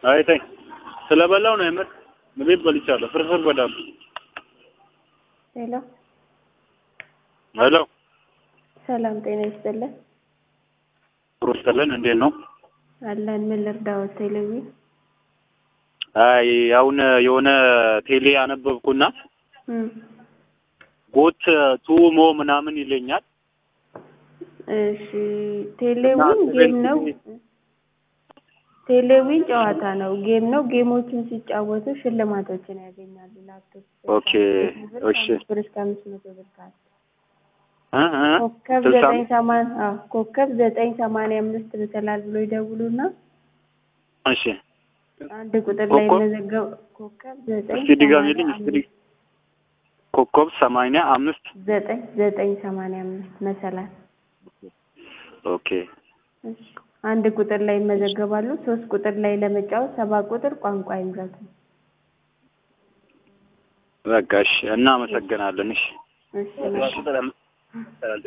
አይ ተይ ስለበላው ነው የምር ምግብ በልቻለሁ። ፍርፍር በዳቦ። ሄሎ ሄሎ ሰላም ጤና ይስጥልን። ሩስተልን እንዴት ነው? አለን ምን ልርዳዎት? ቴሌቪ አይ አሁን የሆነ ቴሌ አነበብኩና እም፣ ጎት ቱሞ ምናምን ይለኛል። እሺ ቴሌዊን ጌም ነው። ቴሌዊን ጨዋታ ነው፣ ጌም ነው። ጌሞችን ሲጫወቱ ሽልማቶችን ያገኛሉ። ላፕቶፕ ኦኬ፣ እሺ። ብር እስከ አምስት መቶ ብር ካለ እ እ ኮከብ ስልሳ ዘጠኝ ሰማንያ አዎ ኮከብ ዘጠኝ ሰማንያ አምስት ብትላል ብሎ ይደውሉና እሺ አንድ ቁጥር ላይ ኮከብ? መዘገብ ኮከብ ዘጠኝ እስቲ ድገሚልኝ። ሰማንያ እስቲ ድግ- አምስት ኮከብ ሰማንያ አምስት ዘጠኝ ዘጠኝ ሰማንያ አምስት መሰላል ኦኬ እሺ። አንድ ቁጥር ላይ ይመዘገባሉ። ሶስት ቁጥር ላይ ለመጫወት ሰባት ቁጥር ቋንቋ ይምረጡ። በቃ እሺ፣ እናመሰግናለን። እሺ እሺ መልካም።